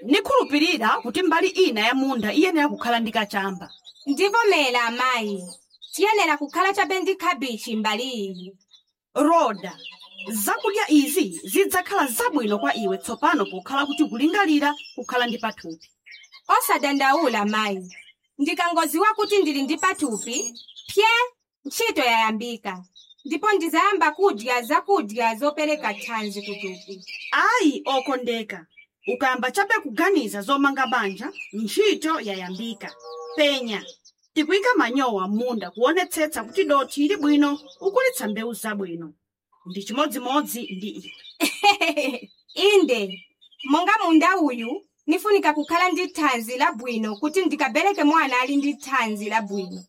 nikhulupirira kuti mbali ina ya munda iyenera kukhala ndi kachamba ndivomera amayi tiyenera kukhala chabe ndi khabichi mbali iyi roda zakudya izi zidzakhala zabwino kwa iwe tsopano pokhala kuti kulingalira kukhala ndi pathupi osadandaula mayi ndikangoziwa kuti ndili ndi pathupi pye ntchito yayambika ndipo ndizayamba kudya zakudya zopereka thanzi kuthupi ayi okondeka ukayamba chabe kuganiza zomanga banja ntchito yayambika penya tikuyika manyowa m'munda kuonetsetsa kuti dothi ili bwino ukulitsa mbewu zabwino ndi chimodzimodzi ndi iwe inde monga munda uyu nifunika kukhala ndi thanzi labwino kuti ndikabereke mwana ali ndi thanzi labwino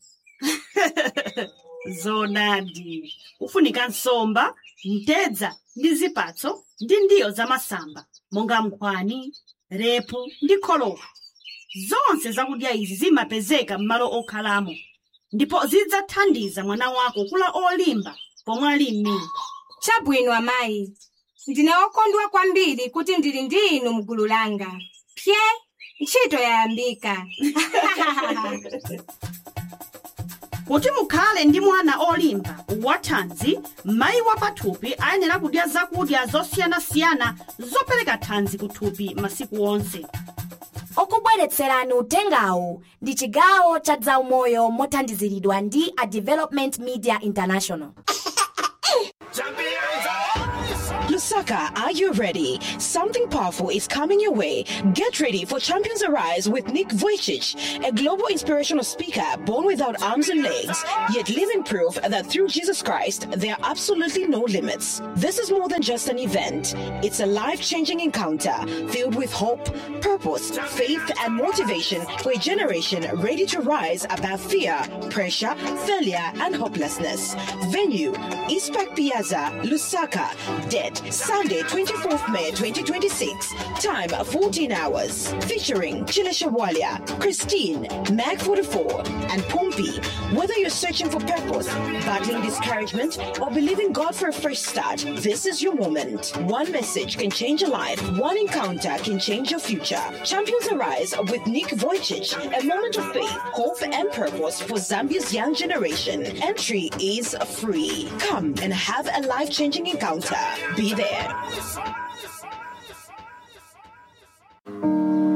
zonadi ufunika nsomba mtedza ndi zipatso ndi ndiyo za masamba monga nkhwani repu ndi kholowa zonse zakudya izi zimapezeka m'malo okhalamo ndipo zidzathandiza mwana wako kula olimba pomwe ali m'mimba chabwino amayi ndine okondwa kwambiri kuti ndili ndi inu mgulu langa pye ntchito yayambika kuti mukhale ndi mwana olimba wathanzi mayi wa pathupi ayenera kudya zakudya zosiyanasiyana zopereka thanzi kuthupi masiku onse okubweretserani utengawu ndi chigawo cha zaumoyo mothandiziridwa ndi a development media international Lusaka, are you ready? Something powerful is coming your way. Get ready for Champions Arise with Nick Vujicic, a global inspirational speaker born without arms and legs, yet living proof that through Jesus Christ, there are absolutely no limits. This is more than just an event. It's a life-changing encounter filled with hope, purpose, faith, and motivation for a generation ready to rise above fear, pressure, failure, and hopelessness. Venue, East Park Piazza, Lusaka. Date, Sunday, 24th May 2026. Time, 14 hours. Featuring Chilisha Walia, Christine, Mag 44, and Pompey. Whether you're searching for purpose, battling discouragement, or believing God for a fresh start, this is your moment. One message can change your life. One encounter can change your future. Champions Arise with Nick Vujicic. A moment of faith, hope, and purpose for Zambia's young generation. Entry is free. Come and have a life-changing encounter. Be there.